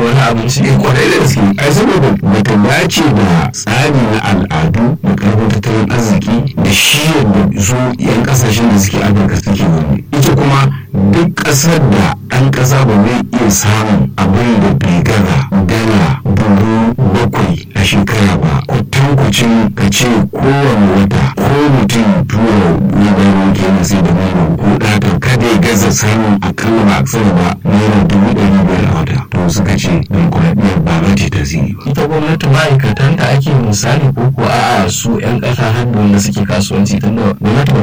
wani abinci eh kwarai da gaske ai saboda bata dace da tsari na al'adu da karfin tattalin arziki da shi yadda su yan kasashen da suke afirka suke zaune ita kuma duk ƙasar da ɗan ƙasa ba zai iya samun abin da bai gaza dala dubu bakwai a shekara ba kwatankwacin ka ce kowane wata ko mutum tura gudanar kenan sai da naira ko ɗata kada ya gaza samun akalla ba aksara ba naira dubu ɗari biyar a wata to suka ce demokuraɗiyyar ba za ta tasiri ba. ita gwamnati ma'aikatanta ake misali ko ko a'a su 'yan ƙasa har da wanda suke kasuwanci tunda gwamnati ba